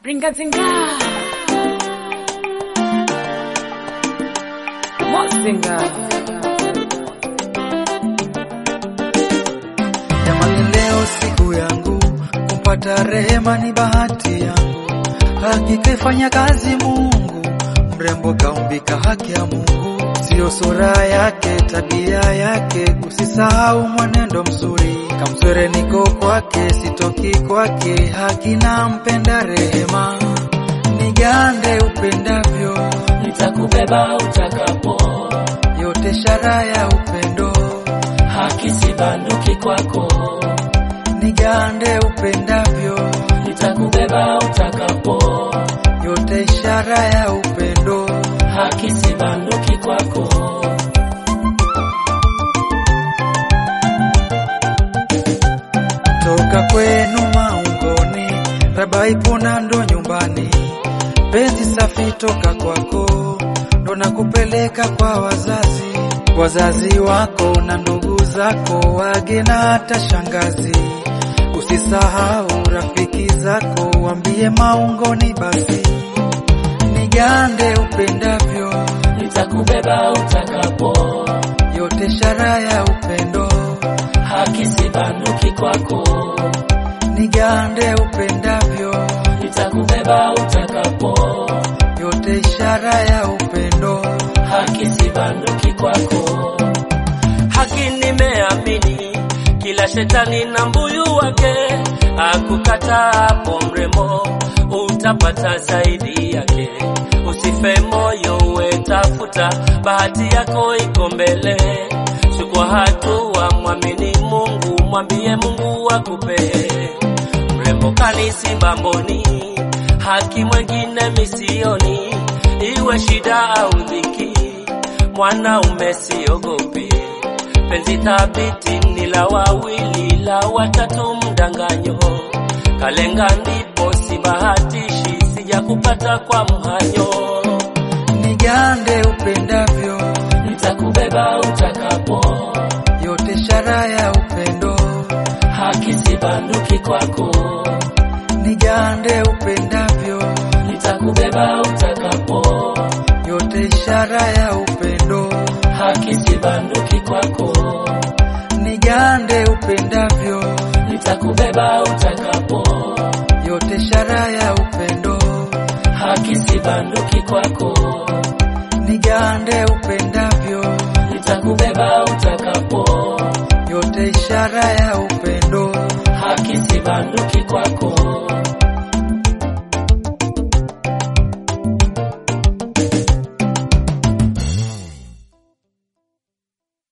Ringazinga. Mozinga. Jamani, leo siku yangu kupata rehema ni bahati yangu, hakika ifanya kazi Mungu, mrembo kaumbika haki ya Mungu, sio sura yake, tabia yake, usisahau mwenendo mzuri, kamzwere niko kwake, sitoki kwake, haki na mpenda rehema, nigande upendavyo, nitakubeba utakapo, yote shara ya upendo, haki sibanduki kwako, nigande upendavyo nitakubeba utakapo, yote ishara ya upendo, haki sibanduki kwako, toka kwenu maungoni, raba ipona ndo nyumbani, penzi safi toka kwako, ndo nakupeleka kwa wazazi, wazazi wako na ndugu zako, wage na hata shangazi. Usisahau rafiki zako, wambie maungoni basi, nigande upendavyo, nitakubeba utakapo, yote ishara ya upendo, haki sibanduki kwako, nigande upendavyo, nitakubeba utakapo, yote ishara ya upendo, haki sibanduki kwako, haki nimeamini, kila shetani na mbuyu wake akukataa hapo mrembo, utapata zaidi yake. Usife moyo, uwe tafuta, bahati yako iko mbele. Chukua hatua, mwamini Mungu, mwambie Mungu akupe mrembo kanisi mbamboni, haki mwengine misioni, iwe shida au dhiki, mwanaume siogopi, penzi thabiti ni la wawili, la watatu mdanganyo, kalenga ndipo si bahatishi, sijakupata kwa mhanyo, nigande upendavyo, nitakubeba utakapo, yote ishara ya upendo, haki sibanduki kwako, nigande upendavyo, nitakubeba utakapo, yote ishara ya upendo, haki sibanduki kwako, nigande upendavyo, nitakubeba utakapo, yote ishara ya upendo, haki sibanduki kwako, nigande upendavyo, nitakubeba utakapo, yote ishara ya upendo, haki sibanduki kwako,